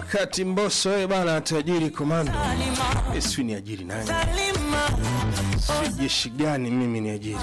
wakati Mbosso wewe bana tajiri komando. Mimi si ni ajiri nani? Si jeshi gani mimi ni ajiri?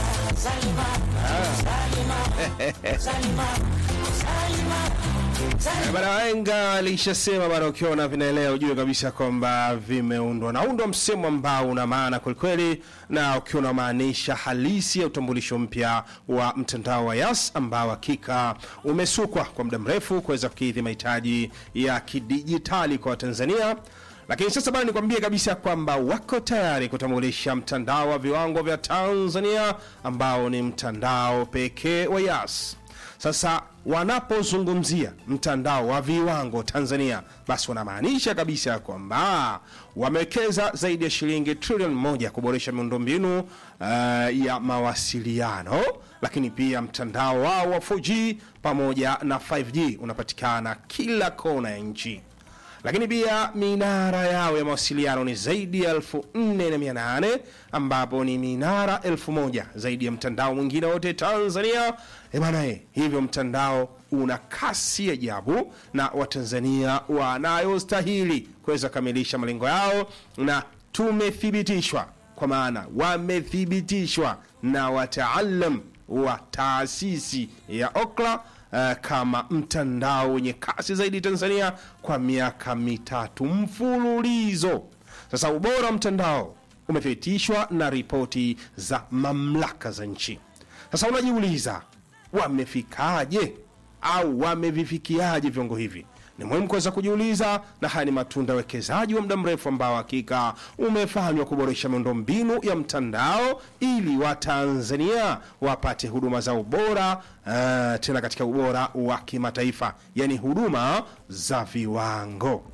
Eh, Bana wahenga alishasema bana, ukiona vinaelea ujue kabisa kwamba vimeundwa. Naundwa msemo ambao una maana kwelikweli, na ukiwa unamaanisha halisi ya utambulisho mpya wa mtandao wa Yas ambao hakika umesukwa kwa muda mrefu kuweza kukidhi mahitaji ya kidijitali kwa Watanzania. Lakini sasa bana, nikwambie kabisa kwamba wako tayari kutambulisha mtandao wa viwango vya Tanzania ambao ni mtandao pekee wa Yas. Sasa wanapozungumzia mtandao wa viwango Tanzania, basi wanamaanisha kabisa kwamba wamewekeza zaidi ya shilingi trilioni moja kuboresha miundombinu uh, ya mawasiliano, lakini pia mtandao wao wa 4G pamoja na 5G unapatikana kila kona ya nchi lakini pia minara yao ya mawasiliano ni zaidi ya elfu nne na mia nane ambapo ni minara elfu moja zaidi ya mtandao mwingine wote Tanzania. E bana, eh, hivyo mtandao una kasi ya ajabu na Watanzania wanayostahili kuweza kukamilisha malengo yao, na tumethibitishwa kwa maana wamethibitishwa na wataalam wa taasisi ya Okla uh, kama mtandao wenye kasi zaidi Tanzania kwa miaka mitatu mfululizo. Sasa ubora wa mtandao umethibitishwa na ripoti za mamlaka za nchi. Sasa unajiuliza wamefikaje au wamevifikiaje viwango hivi? Ni muhimu kuweza kujiuliza, na haya ni matunda ya uwekezaji wa muda mrefu ambao hakika umefanywa kuboresha miundombinu ya mtandao ili Watanzania wapate huduma za ubora uh, tena katika ubora wa kimataifa, yani huduma za viwango.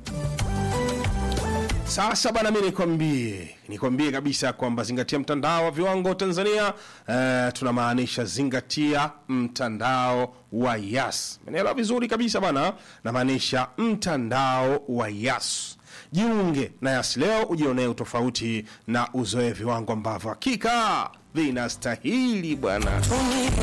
Sasa bana, mi nikwambie nikwambie kabisa kwamba zingatia mtandao wa viwango Tanzania. Uh, tunamaanisha zingatia mtandao wa Yas. Menelewa vizuri kabisa bana, namaanisha mtandao wa Yas. Jiunge na Yas leo ujionee utofauti na uzoe viwango ambavyo hakika vinastahili bwana.